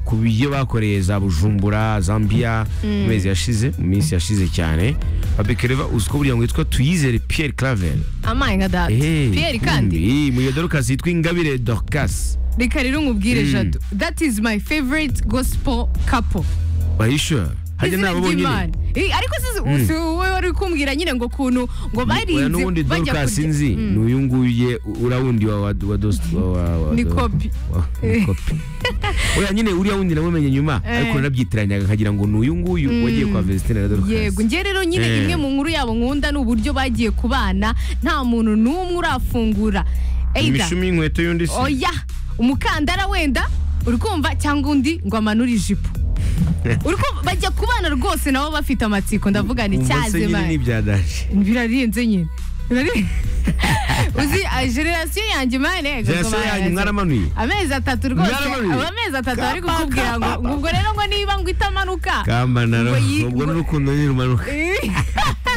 ku byo bakoreye za bujumbura zambia mu mezi yashize mu minsi yashize cyane babekereva uzi ko buriya ngo yitwa tuyizere pierre clavel amaye nka data piyeri kandi muyodorukasi yitwa ingabire dorcas reka rero nkubwire jado that is my favorite gospel couple bayisha hajya Izina nabo bonyine ry'Imana. Eh, ariko si si wowe wari kumbwira nyine ngo ukuntu ngo oya barinze n'ubundi bajya dorcas kurya nzi ni uyu nguyu uriya wundi wa wa wa dosi wa wa wa Ni do- kopi. wa- ni kopi oya nyine uriya wundi namumenye nyuma Eh. ariko narabyitiranya nkagira ngo ni uyu nguyu wagiye kwa vesitine na dorcas yego njye rero nyine Eh. imwe mu nkuru yabo nkunda ni uburyo bagiye kubana nta muntu n'umwe urafungura either imishumi y'inkweto y'undi se oya umukandara wenda uri kumva cyangwa undi ngo amanure ijipo uri kumva bajya kubana rwose nabo bafite amatsiko ndavuga ni Umva se cyaze nyine mani ntibyadaje birarenze nyine Birari- uzi ah, generasiyo yanjye mane Generasiyo yanyu mwaramanuye? amezi atatu rwose Mwaramanuye? aba amezi atatu bari kukubwira ngo ngo ubwo rero ngo niba ngo itamanuka kamba naro Ngo yi- ubwo ngo- n'urukundo ntirumanuka Eh,